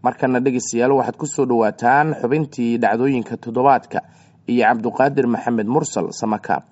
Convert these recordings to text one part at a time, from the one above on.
markana dhegeystayaal waxaad ku soo dhowaataan xubintii dhacdooyinka toddobaadka iyo cabduqaadir maxamed mursal samakaab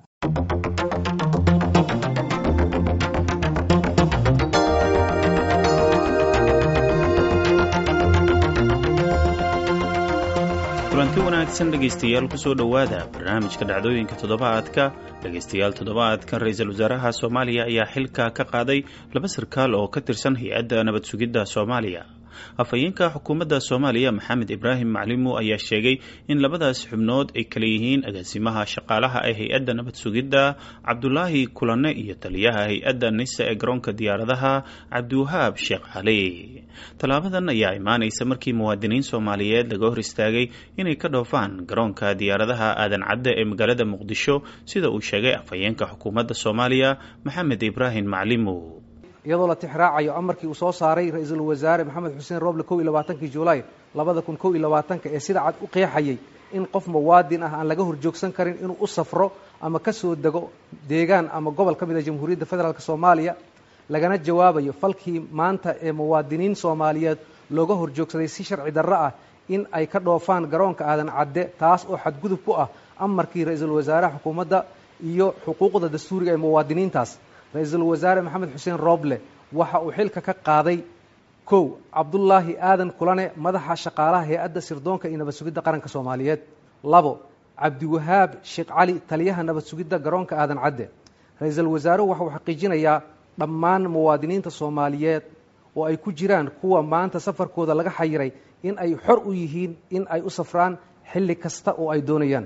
kulanti wanaagsan dhegaystayaal kusoo dhowaada barnaamijka dhacdooyinka toddobaadka dhegaystayaal toddobaadkan ra-iisul wasaaraha soomaaliya ayaa xilka ka qaaday laba sarkaal oo ka tirsan hay-adda nabad sugidda soomaaliya afhayeenka xukuumadda soomaaliya maxamed ibraahim maclimo ayaa sheegay in labadaas xubnood ay kala yihiin agaasimaha shaqaalaha ee hay-adda nabad sugidda cabdulaahi kulane iyo taliyaha hay-adda nisa ee garoonka diyaaradaha cabdiwahaab sheekh cali tallaabadan ayaa imaanaysa markii muwaadiniin soomaaliyeed laga hor istaagay inay ka dhoofaan garoonka diyaaradaha aadan cadde ee magaalada muqdisho sida uu sheegay afhayeenka xukuumadda soomaaliya maxamed ibraahim maclimo iyadoo la tixraacayo amarkii uu soo saaray ra-iisul wasaare maxamed xuseen roble kow iyo labaatankii julaay labada kun kow iyo labaatanka ee sida cad u qeexayay in qof muwaadin ah aan laga horjoogsan karin inuu u safro ama ka soo dego deegaan ama gobol ka mid a jamhuuriyadda federaalk soomaaliya lagana jawaabayo falkii maanta ee muwaadiniin soomaaliyeed looga horjoogsaday si sharci darro ah in ay ka dhoofaan garoonka aadan cadde taas oo xadgudub ku ah amarkii ra-iisul wasaaraha xukuumadda iyo xuquuqda dastuuriga ee muwaadiniintaas ra-iisul wasaare maxamed xuseen roble waxa uu xilka ka qaaday kow cabdullaahi aadan kulane madaxa shaqaalaha hay-adda sirdoonka iyo nabad sugidda qaranka soomaaliyeed labo cabdiwahaab sheekh cali taliyaha nabad sugidda garoonka aadan cadde ra-iisul wasaaruhu waxa uu xaqiijinayaa dhammaan muwaadiniinta soomaaliyeed oo ay ku jiraan kuwa maanta safarkooda laga xayiray in ay xor u yihiin in ay u safraan xilli kasta oo ay doonayaan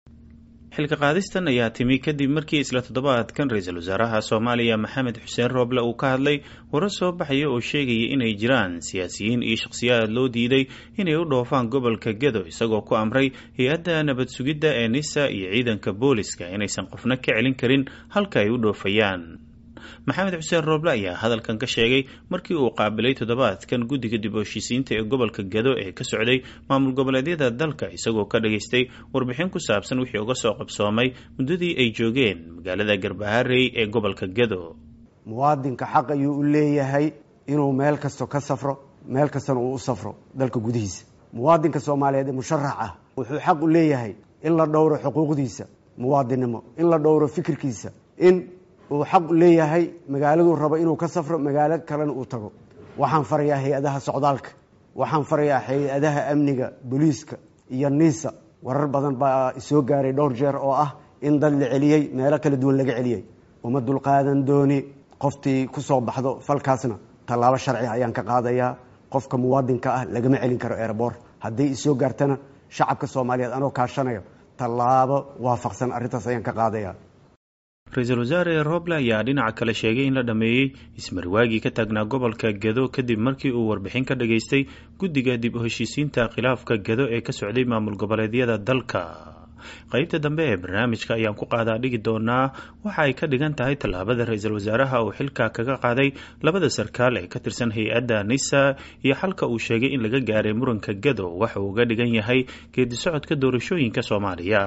xilka qaadistan ayaa timi kadib markii isla toddobaadkan ra-iisul wasaaraha soomaaliya maxamed xuseen rooble uu ka hadlay warar soo baxaya oo sheegaya inay jiraan siyaasiyiin iyo shakhsiyaad loo diiday inay u dhoofaan gobolka gedo isagoo ku amray hay-adda nabad sugidda ee nisa iyo ciidanka booliska inaysan qofna ka celin karin halka ay u dhoofayaan maxamed xuseen rooble ayaa hadalkan ka sheegay markii uu qaabilay toddobaadkan guddiga dib u heshiisiinta ee gobolka gedo ee ka socday maamul goboleedyada dalka isagoo ka dhageystay warbixin ku saabsan wixii uga soo qabsoomay muddadii ay joogeen magaalada garbaharey ee gobolka gedo muwaadinka xaq ayuu u leeyahay inuu meel kasto ka safro meel kastana uu u safro dalka gudihiisa muwaadinka soomaaliyeed ee musharax ah wuxuu xaq u leeyahay in la dhowro xuquuqdiisa muwaadinnimo in la dhowro fikirkiisa in uu xaq leeyahay magaaladuu rabo inuu ka safro magaalo kalena uu tago waxaan farayaa hay-adaha socdaalka waxaan farayaa hay-adaha amniga booliiska iyo niisa warar badan baa isoo gaaray dhowr jeer oo ah in dad la celiyey meelo kala duwan laga celiyey uma dulqaadan dooni qoftii ku soo baxdo falkaasna tallaabo sharci ayaan ka qaadayaa qofka muwaadinka ah lagama celin karo erebor hadday isoo gaartana shacabka soomaaliyeed anoo kaashanayo tallaabo waafaqsan arrintaas ayaan ka qaadayaa ra-iisul wasaare roble ayaa dhinaca kale sheegay in la dhammeeyey ismarwaagii ka taagnaa gobolka gedo kadib markii uu warbixin ka dhageystay guddiga dib u heshiisiinta khilaafka gedo ee ka socday maamul goboleedyada dalka qaybta dambe ee barnaamijka ayaan ku qaadaa dhigi doonaa waxa ay ka dhigan tahay tallaabada ra-iisul wasaaraha uu xilka kaga qaaday labada sarkaal ee ka tirsan hay-adda nisa iyo xalka uu sheegay in laga gaaray muranka gedo waxa uu uga dhigan yahay geedi socodka doorashooyinka soomaaliya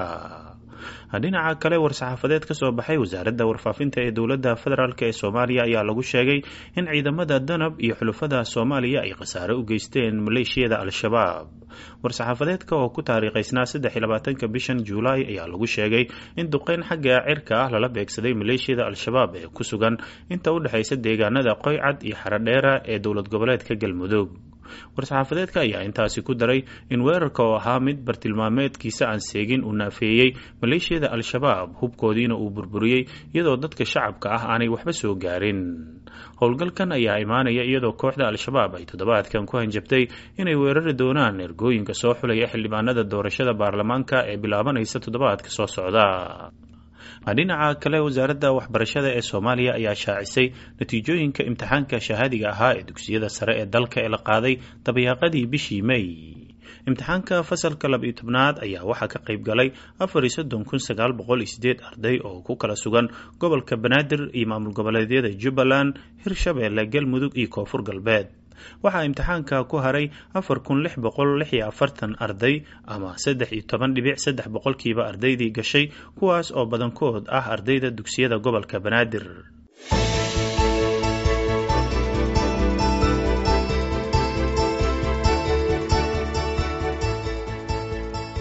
dhinaca kale war-saxaafadeed ka soo baxay wasaaradda warfaafinta ee dowladda federaalk ee soomaaliya ayaa lagu sheegay in ciidamada danab iyo xulufada soomaaliya ay khasaare u geysteen maleeshiyada al-shabaab war-saxaafadeedka oo ku taariikhaysnaa saddex iyo labaatanka bishan juulaay ayaa lagu sheegay in duqeyn xagga cirka ah lala beegsaday maleeshiyada al-shabaab ee ku sugan inta u dhexaysa deegaanada qoycad iyo xarodheera ee dowlad goboleedka galmudug war-saxaafadeedka ayaa intaasi ku daray in weerarka oo ahaa mid bartilmaameedkiisa aan seegin uu naafeeyey maleeshiyada al-shabaab hubkoodiina uu burburiyey iyadoo dadka shacabka ah aanay waxba soo gaarin howlgalkan ayaa imaanaya iyadoo kooxda al-shabaab ay toddobaadkan ku hanjabtay inay weerari doonaan ergooyinka soo xulaya xildhibaanada doorashada baarlamaanka ee bilaabanaysa toddobaadka soo socda dhinaca kale wasaaradda waxbarashada ee soomaaliya ayaa shaacisay natiijooyinka imtixaanka shahaadiga ahaa ee dugsiyada sare ee dalka ee la qaaday dabayaaqadii bishii may imtixaanka fasalka laba iyo tobnaad ayaa waxaa ka qayb galay afar iyo soddon kun sagaal boqol iyo sideed arday oo ku kala sugan gobolka banaadir iyo maamul goboleedyada jubbaland hirshabeelle galmudug iyo koonfur galbeed waxaa imtixaanka ku haray afar kun lix boqol lix iyo afartan arday ama saddex iyo toban dhibic saddex boqolkiiba ardaydii gashay kuwaas oo badankood ah ardayda dugsiyada gobolka banaadir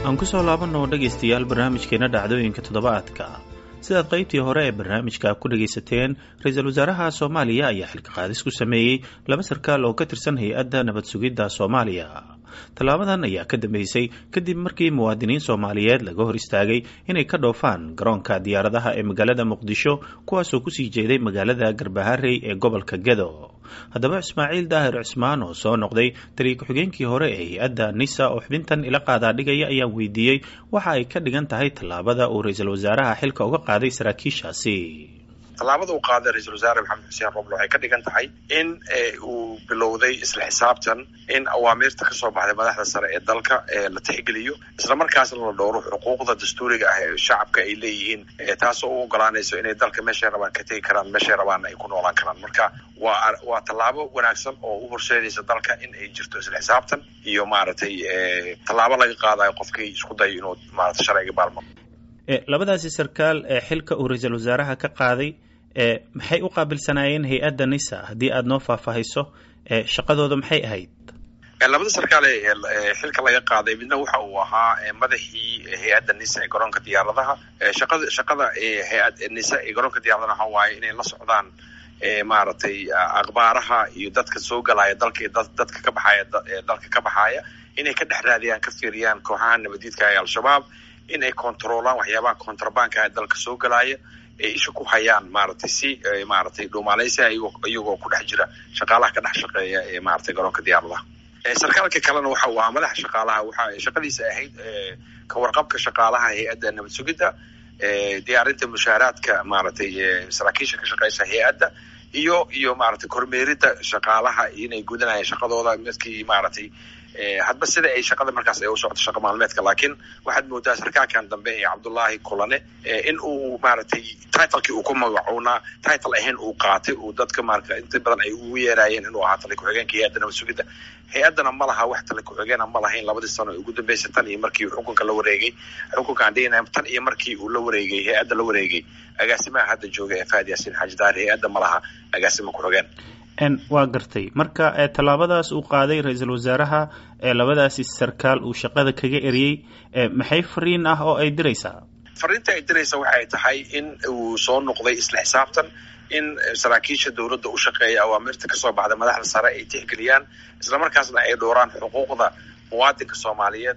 aan ku soo laabanno dhegaystayaal barnaamijkeena dhacdooyinka toddobaadka sidaad qaybtii hore ee barnaamijka ku dhagaysateen ra-iisul wasaaraha soomaaliya ayaa xilka qaadis ku sameeyey laba sarkaal oo ka tirsan hay-adda nabad sugidda soomaaliya tallaabadan ayaa ka dambeysay kadib markii muwaadiniin soomaaliyeed laga hor istaagay inay ka dhoofaan garoonka diyaaradaha ee magaalada muqdisho kuwaasoo kusii jeeday magaalada garbaharey ee gobolka gedo haddaba ismaaciil daahir cismaan oo soo noqday taliya ku-xigeenkii hore ee hay-adda nisa oo xubintan ila qaadaa dhigaya ayaan weydiiyey waxa ay ka dhigan tahay tallaabada uu ra-iisul wasaaraha xilka uga qaaday saraakiishaasi tallaabada uu qaaday ra-iisul wasaare maxamed xuseen roble waxay ka dhigan tahay in uu bilowday isla xisaabtan in awaamiirta kasoo baxday madaxda sare ee dalka la tixgeliyo isla markaasna la dhowro xuquuqda dastuuriga ah ee shacabka ay leeyihiin taasoo u ogolaanayso inay dalka meeshay rabaan ka tegi karaan meeshay rabaanna ay ku noolaan karaan marka waa waa tallaabo wanaagsan oo u horseedaysa dalka in ay jirto isla xisaabtan iyo maaragtay tallaabo laga qaadayo qofkii isku dayo inuu maarata sharciga baalmaro labadaasi sarkaal ee xilka uu ra-iisul wasaaraha ka qaaday maxay u qaabilsanaayeen hay-adda nisa haddii aada noo faahfaahiso shaqadooda maxay ahayd labada sarkaal ee xilka laga qaaday midna waxa uu ahaa madaxii hay-adda nisa ee garoonka diyaaradaha shaqada shaqada hay-ad nisa ee garoonka diyaaradaha waxa waaye inay la socdaan maaragtay akhbaaraha iyo dadka soo galaya dalka iyo dadka ka baxaya dalka ka baxaaya inay ka dhex raadiyaan ka fiiriyaan kooxaha nabadiidka ee al-shabaab in ay controolaan waxyaabaha contrabanka ee dalka soo galaya ay isha ku hayaan maaragtay si maaragtay dhuumaaleysia iyagoo ku dhex jira shaqaalaha ka dhex shaqeeya ee maaragtay garoonka diyaaradaha sarkaalka kalena waxa uu ahaa madaxa shaqaalaha waxa shaqadiisa ahayd ka warqabka shaqaalaha hay-adda nabad sugidda diyaarinta mushaaraadka maaragtay saraakiisha ka shaqeysa hay-adda iyo iyo maaragtay kormeeridda shaqaalaha inay gudanayaan shaqadooda midkii maaragtay hadba sida ay shaqada markaas ay u socoto shaqa maalmeedka laakiin waxaad moodaa sarkaalkan dambe ee cabdullaahi kulane in uu maaragtay titlekii uu ku magacuunaa title ahayn uu qaatay uu dadka maarata inta badan ay ugu yeeraayeen inuu ahaa tali ku-xigeenka hay-adda nabad sugidda hay-addana ma laha wax tali ku-xigeena ma lahayn labadii sano ee ugu dambeysay tan iyo markii xukunka la wareegay xukunkaan dhihinaya tan iyo markii uu la wareegay hay-adda la wareegay agaasimaha hadda jooga ee faad yaasiin xaaji daar hay-adda ma laha agaasima ku-xigeen waa gartay marka tallaabadaas uu qaaday ra-iisul wasaaraha ee labadaasi sarkaal uu shaqada kaga eriyey maxay fariin ah oo ay diraysaa fariinta ay diraysa waxay tahay in uu soo noqday isla xisaabtan in saraakiisha dowladda u shaqeeya awaamirta kasoo baxda madaxda sare ay tixgeliyaan islamarkaasna ay dhowraan xuquuqda muwaadinka soomaaliyeed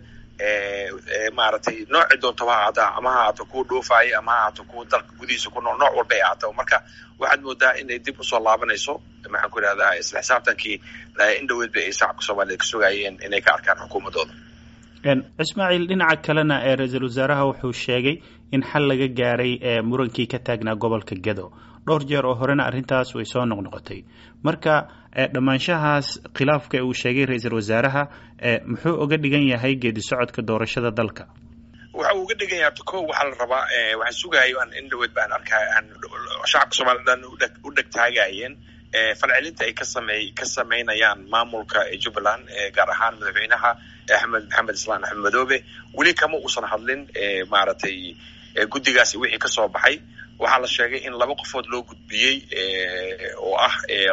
maaragtay nooci doontaba ha ahaata ama ha ahaato kuwa dhoofaaya ama ha ahaato kuwa dalka gudihiisa ku nool nooc walba ay ahaato marka waxaad moodaa inay dib usoo laabanayso maxaan ku idhahdaa isla xisaabtankii in dhaweedba ay shacabka soomaaliyed ka sugayeen inay ka arkaan xukuumadooda ismaaciil dhinaca kalena ee ra-iisul wasaaraha wuxuu sheegay in xal laga gaaray murankii ka taagnaa gobolka gedo dhowr jeer oo horena arrintaas way soo noqnoqotay marka dhammaanshahaas khilaafka uu sheegay ra-iisul wasaaraha muxuu uga dhigan yahay geedi socodka doorashada dalka waxa uu uga dhigan yahay ko waxaa la rabaa waxaan sugayo aan in dhaweed baan arkay aan shacabka soomaliya dhan u dhegtaagayeen falcelinta ay ka samey ka samaynayaan maamulka jubbaland gaar ahaan madaxweynaha axmed maxamed islaan axmed madoobe weli kama uusan hadlin maaragtay guddigaasi wixii kasoo baxay waxaa la sheegay in laba qofood loo gudbiyey oo ah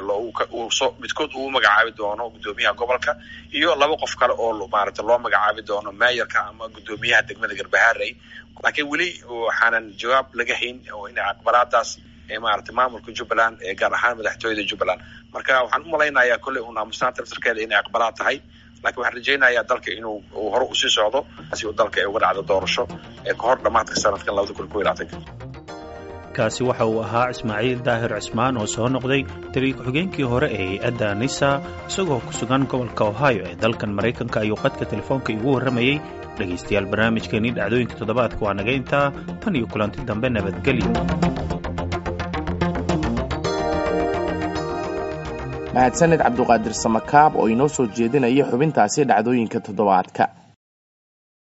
midkood uu magacaabi doono guddoomiyaha gobolka iyo laba qof kale oo maaragtay loo magacaabi doono meeyarka ama guddoomiyaha degmada garbaharey laakiin weli waxaanan jawaab laga hayn oo in aqbalaadaas maaragtay maamulka jubbaland gaar ahaan madaxtooyada jubbaland marka waxaan u malaynayaa kolley un aamusnaanta laftarkeeda inay aqbalaad tahay lakiin waxaan rajaynayaa dalka inuu hore usii socdo si uu dalka ay uga dhacdo doorasho ee kahor dhamaadka sanadkan labada kun kow iyo labaatanka kaasi waxa uu ahaa ismaaciil daahir cismaan oo soo noqday taliya ku-xigeenkii hore ee hay-adda nisa isagoo ku sugan gobolka ohio ee dalkan maraykanka ayuu qadka telefoonka igu warramayey dhegaystayaal barnaamijkeenii dhacdooyinka toddobaadka waa naga intaa tan iyo kulanti dambe nabadgelyo mahadsaned cabduqaadir samakaab oo inoo soo jeedinaya xubintaasi dhacdooyinka toddobaadka